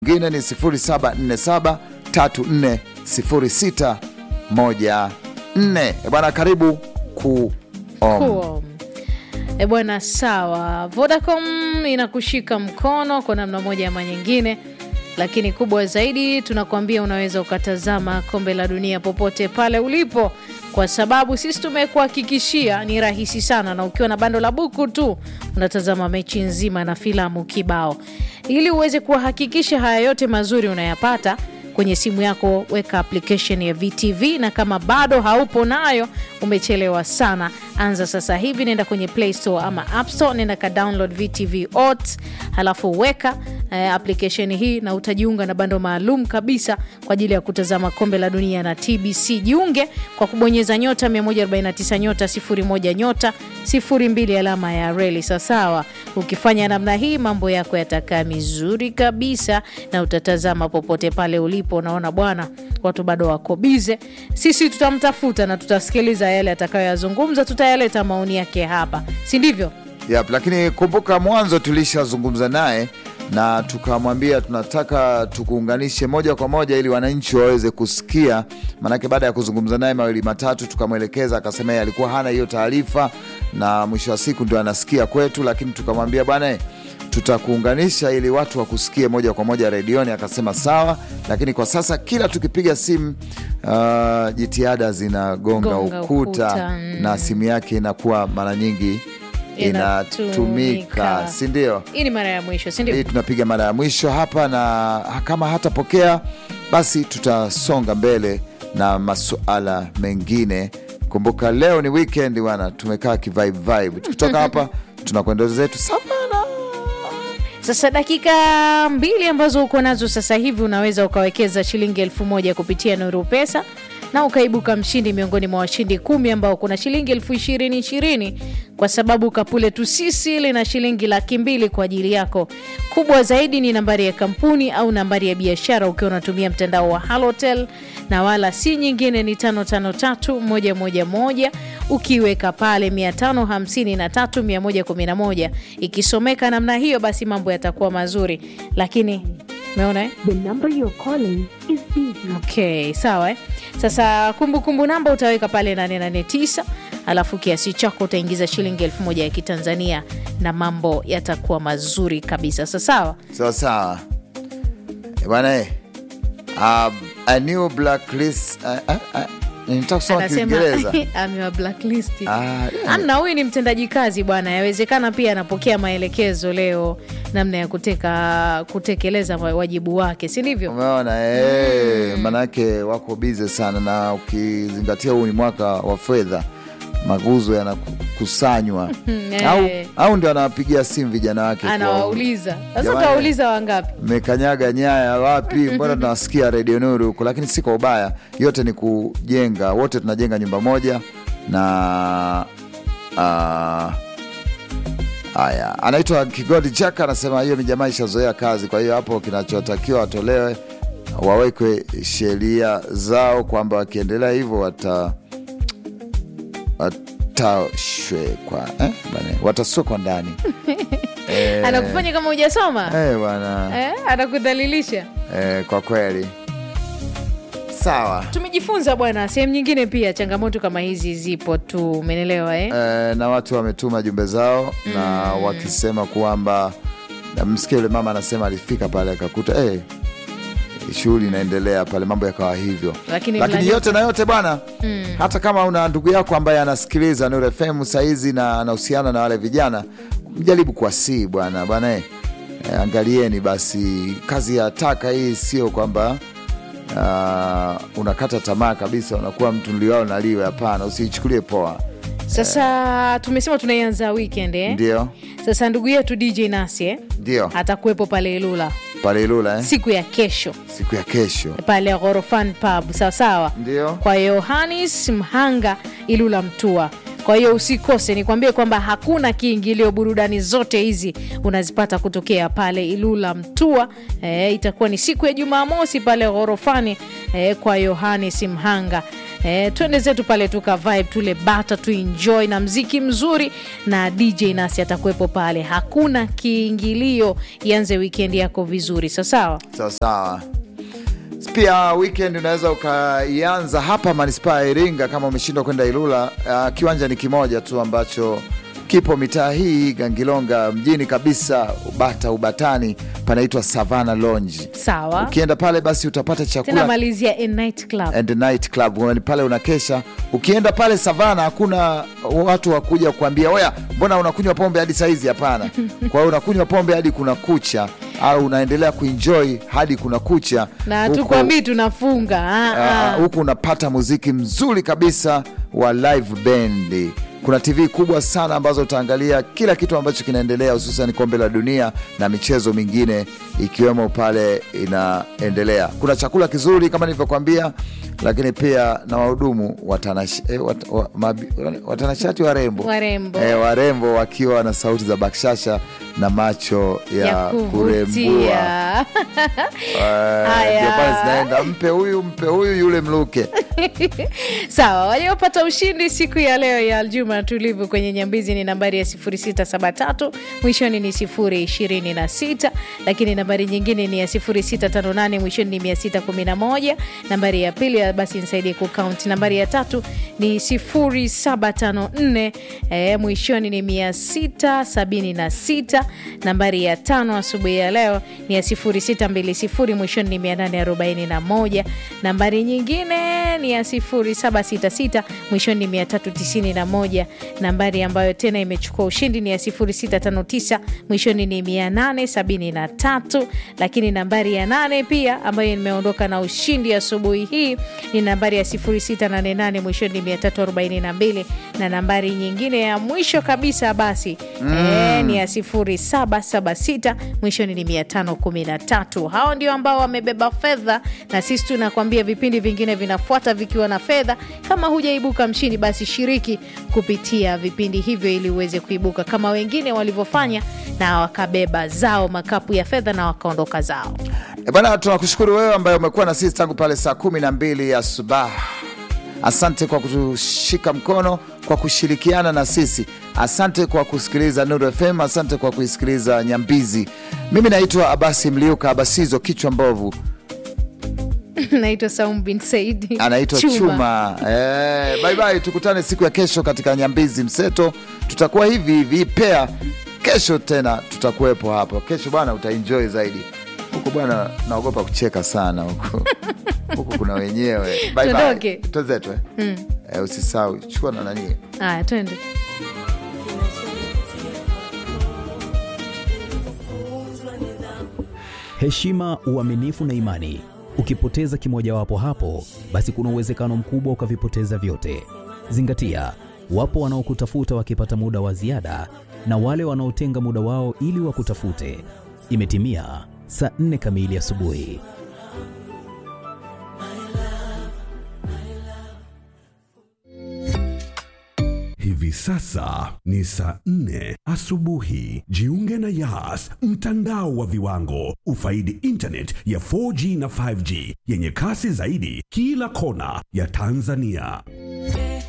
Mwingine ni 0747 340614. Bwana, karibu ku Cool. E bwana, sawa. Vodacom inakushika mkono kwa namna moja ama nyingine, lakini kubwa zaidi tunakuambia unaweza ukatazama kombe la dunia popote pale ulipo, kwa sababu sisi tumekuhakikishia ni rahisi sana, na ukiwa na bando la buku tu unatazama mechi nzima na filamu kibao. Ili uweze kuhakikisha haya yote mazuri unayapata kwenye simu yako, weka application ya VTV, na kama bado haupo nayo umechelewa sana. Anza sasa hivi, nenda kwenye Play Store ama App Store, nenda ka download VTV Ot, halafu weka eh, application hii na utajiunga na bando maalum kabisa kwa ajili ya kutazama kombe la dunia na TBC. Jiunge kwa kubonyeza nyota 149 nyota 01 nyota 02 alama ya reli. Sawasawa, ukifanya namna hii mambo yako yatakaa mizuri kabisa na utatazama popote pale ulipo. Unaona bwana, watu bado wako bize. Sisi tutamtafuta na tutasikiliza yale atakayoyazungumza, tutayaleta maoni yake hapa, si ndivyo? Yep, lakini kumbuka mwanzo tulishazungumza naye na tukamwambia tunataka tukuunganishe moja kwa moja ili wananchi waweze kusikia. Maanake baada ya kuzungumza naye mawili matatu, tukamwelekeza akasema yeye alikuwa hana hiyo taarifa, na mwisho wa siku ndio anasikia kwetu, lakini tukamwambia bwana, tutakuunganisha ili watu wakusikie moja kwa moja redioni. Akasema sawa, lakini kwa sasa kila tukipiga simu uh, jitihada zinagonga Gonga ukuta, ukuta, mm. na simu yake inakuwa mara nyingi inatumika, Inatumika. si ndio? Hii ni mara ya mwisho, si Hii ndio? tunapiga mara ya mwisho hapa, na kama hatapokea basi tutasonga mbele na masuala mengine. Kumbuka leo ni weekend bwana, tumekaa kivibe vibe. Tukitoka hapa tunakwenda zetu savana. Sasa dakika mbili ambazo uko nazo sasa hivi unaweza ukawekeza shilingi elfu moja kupitia Nuru Pesa na ukaibuka mshindi miongoni mwa washindi kumi ambao kuna shilingi elfu ishirini ishirini kwa sababu kapule tu sisi lina shilingi laki mbili kwa ajili yako. Kubwa zaidi ni nambari ya kampuni au nambari ya biashara ukiwa unatumia mtandao wa Halotel na wala si nyingine, ni tano tano tatu moja moja moja ukiweka pale 553 ikisomeka namna hiyo, basi mambo yatakuwa mazuri, lakini umeona eh? The number you're calling is busy. Okay, sawa eh? Sasa kumbukumbu namba utaweka pale 889 alafu kiasi chako utaingiza shilingi elfu moja ya Kitanzania na mambo yatakuwa mazuri kabisa. Sa sawa Sawa sawa Eh, bwana eh, um, a new blacklist uh, uh, uh, nitaka kusoma anasema Kiingereza amewa blacklist. Ah, yeah. Amna, huyu ni mtendaji kazi bwana, yawezekana pia anapokea maelekezo leo namna ya kuteka kutekeleza wajibu wake, si ndivyo? Umeona eh, manake wako bize sana, na ukizingatia huu ni mwaka wa fedha, maguzo yanakusanywa eh. au, au ndio anawapigia simu vijana wake kwa- Anawauliza sasa, Jamani. utawauliza wangapi? mmekanyaga nyaya wapi? Mbona tunawasikia redio Nuru huko? Lakini si kwa ubaya, yote ni kujenga, wote tunajenga nyumba moja na ah, haya. anaitwa Kigodi Chaka, anasema hiyo ni jamaa ishazoea kazi, kwa hiyo hapo kinachotakiwa watolewe, wawekwe sheria zao kwamba wakiendelea hivyo wata watashwekwa eh, bana, watasokwa ndani eh, Anakufanya kama hujasoma eh, bwana eh, anakudhalilisha. Eh, kwa kweli sawa. Tumejifunza bwana, sehemu nyingine pia changamoto kama hizi zipo tu, umenelewa eh? Eh, na watu wametuma jumbe zao na wakisema kwamba na msikia yule mama anasema alifika pale akakuta eh, shughuli inaendelea pale, mambo yakawa hivyo. Lakini Lakini mla- yote na yote bwana, hata kama una ndugu yako ambaye anasikiliza Nuru FM saizi na anahusiana na wale vijana, mjaribu kuwasii bwana bwana eh, eh, angalieni basi, kazi ya taka hii sio kwamba uh, unakata tamaa kabisa, unakuwa mtu nliwao naliwe. Hapana, usiichukulie poa. Sasa tumesema tunaianza weekend eh? Ndio, Sasa ndugu yetu DJ Nasi eh? ndio atakuwepo pale Ilula pale Ilula eh? siku ya kesho siku ya kesho pale Ghorofan Pub, sawa sawa, ndio kwa Yohanis Mhanga Ilula Mtua. Kwa hiyo usikose, nikwambie kwamba hakuna kiingilio. Burudani zote hizi unazipata kutokea pale Ilula Mtua. E, itakuwa ni siku ya Jumamosi pale ghorofani e, kwa Yohanis Mhanga E, twende zetu pale tuka vibe tule bata tu enjoy na mziki mzuri na DJ nasi atakuwepo pale, hakuna kiingilio. Ianze weekend yako vizuri, sawasawa. sawa sawa. Pia weekend unaweza ukaianza hapa manispaa ya Iringa kama umeshindwa kwenda Ilula. Uh, kiwanja ni kimoja tu ambacho kipo mitaa hii Gangilonga mjini kabisa, Ubata Ubatani, panaitwa Savana Lounge. Sawa, Ukienda pale basi utapata tena chakula malizia a night club. and night club Yaani pale unakesha. Ukienda pale Savana hakuna watu wa kuja kuambia oya, mbona unakunywa pombe hadi saizi? Hapana. Kwa hiyo unakunywa pombe hadi kuna kucha, au unaendelea kuenjoy hadi kuna kucha na Huko- tukwambii tunafunga ah, Ah, ah. huku unapata muziki mzuri kabisa wa live band. Kuna TV kubwa sana ambazo utaangalia kila kitu ambacho kinaendelea, hususan kombe la dunia na michezo mingine ikiwemo pale inaendelea. Kuna chakula kizuri kama nilivyokuambia, lakini pia na wahudumu watanash, eh, wat, wa, mabi, watanashati warembo Warembo. eh, warembo wakiwa na sauti za bakshasha na macho ya, ya kurembua kuvutia Eh, Haya. ndio pale zinaenda mpe huyu mpe huyu yule mluke Sawa, waliopata ushindi siku ya leo ya Aljuma tulivu kwenye Nyambizi ni nambari ya 0673 mwishoni ni 026, lakini nambari nyingine ni ya 0658 mwishoni ni 611. Nambari ya pili ya basi nisaidie kukaunti. Nambari ya tatu ni 0754 eh, mwishoni ni 676. Nambari ya tano asubuhi ya leo ni ya 0620 mwishoni ni 841. Nambari nyingine ni ya 0766 mwishoni ni 391. Nambari ambayo tena imechukua ushindi ni ya 0659 mwishoni ni 873. Lakini nambari ya nane pia ambayo imeondoka na ushindi asubuhi hii ni nambari ya 0688 mwishoni ni 342, na nambari nyingine ya mwisho kabisa basi eh, ni ya 0776 mwishoni ni 513. Hao ndio ambao wamebeba fedha, na sisi tunakwambia vipindi vingine vinafuata vikiwa na fedha. Kama hujaibuka mshindi, basi shiriki kupitia vipindi hivyo ili uweze kuibuka kama wengine walivyofanya, na wakabeba zao makapu ya fedha na wakaondoka zao. E bwana, tunakushukuru wewe ambaye umekuwa na sisi tangu pale saa kumi na mbili asubuhi. Asante kwa kutushika mkono, kwa kushirikiana na sisi. Asante kwa kusikiliza Nuru FM, asante kwa kuisikiliza Nyambizi. Mimi naitwa Abasi Mliuka Abasizo, kichwa mbovu, naitwa Saum bin Saidi anaitwa Chuma, Eh, bye bye, tukutane siku ya kesho katika Nyambizi Mseto. Tutakuwa hivi hivi pea kesho tena, tutakuwepo hapo kesho bwana, utaenjoy zaidi huku bwana. Naogopa kucheka sana huku huku kuna wenyewe. Bye bye, Tuondoke. twenzetu eh? Eh, usisahau chukua na nani Haya, twende. heshima, uaminifu na imani. Ukipoteza kimojawapo hapo, basi kuna uwezekano mkubwa ukavipoteza vyote. Zingatia, wapo wanaokutafuta wakipata muda wa ziada na wale wanaotenga muda wao ili wakutafute. Imetimia saa nne kamili asubuhi. Hivi sasa ni saa nne asubuhi. Jiunge na Yas, mtandao wa viwango. Ufaidi internet ya 4G na 5G yenye kasi zaidi kila kona ya Tanzania.